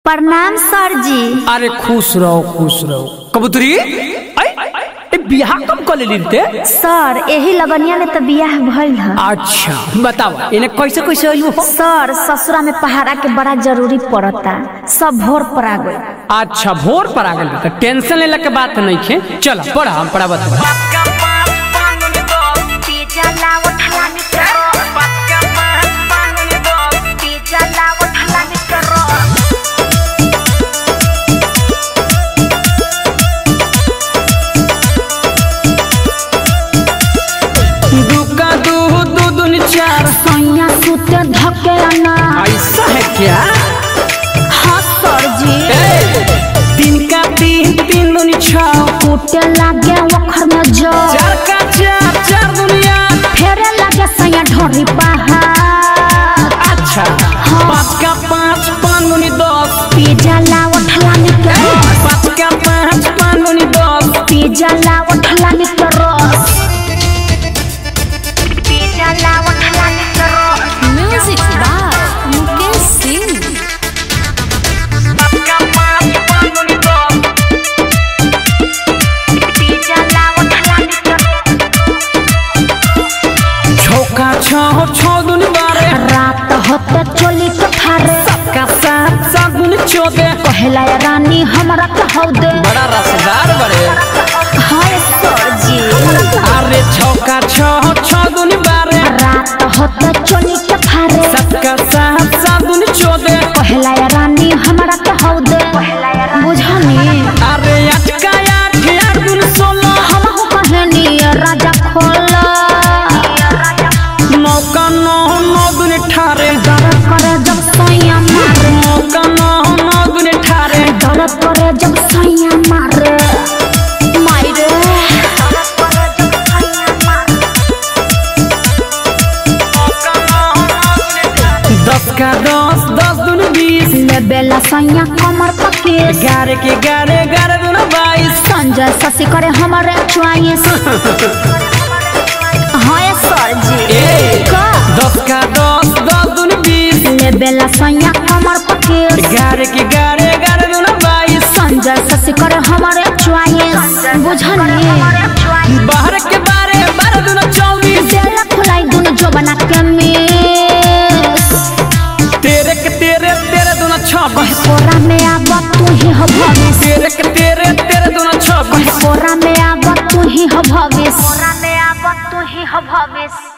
प्रणाम सर जी अरे खुश रहो खुश रहो कबूतरी ऐ, ए बियाह कब कर लेली रे सर यही लगनिया में तो बियाह भइल ह अच्छा बताओ इन्हें कैसे कैसे आइलू हो सर ससुरा में पहाड़ा के बड़ा जरूरी पड़ता सब भोर पर आ गए अच्छा भोर पर आ गल तो टेंशन लेला के बात नहीं खे चलो पढ़ा हम पढ़ा बता दुका दू दू दून चार सैया सुते धके ना ऐसा है क्या हाँ सर जी ए, तीन का तीन तीन दूनी छः टूटे लागे वखर में जो चार का चार चार दुनिया फेरे लागे सैया ढोरी पहाड़ अच्छा पाँच का पाँच पाँच दूनी दस पिज्जा ला उठला के पाँच का पाँच पाँच दूनी दस पिज्जा ला उठला के रस पिज्जा ला उठला के रस Music by Mukesh Singh. Pizza ला उठला के छौका छः छः दूनी बारह रात होते चोली के थारे का सात सात दूनी चौदह कहला या रानी हमरा कहौ दे बड़ा रसदार बड़े हाय सर जी अरे छौका छः छः दूनी बारह रात होते चोली के थारे सात का सात सात दूनी चौदह कहला या रानी हमरा कहौ दे बुझनी अरे आठ का आठ आठ दूनी सोलह हमहु कहनी राजा खोला नौ का नौ नौ दूनी अठारह दर्द करे जब सैया मारे नौ का नौ नौ दूनी अठारह दर्द करे जब सैया मारे मारे दस का दस दस दूनी बीस ले बेला सैया कमर पके ग्यारह के ग्यारह ग्यारह दूनी बाईस संजय शशि करे हमारे चॉइस हाय सर जी ए। का दस का दस दस दूनी बीस ले बेला सैया कमर पके ग्यारह के ग्यारह ग्यारह दूनी बाईस संजय शशि करे हमारे चॉइस बुझनी बाहर के बारे बारह दूनी चौबीस बेला खुलाई दुनु जो बना के मिस तेरे के तेरे तेरे दूनी छब्बीस कोरा में आब तू ही हो भविष्य तेरे के तेरे तेरे दूनी छब्बीस कोरा में आब तू ही हो भविष्य कोरा में आब तू ही हो भविष्य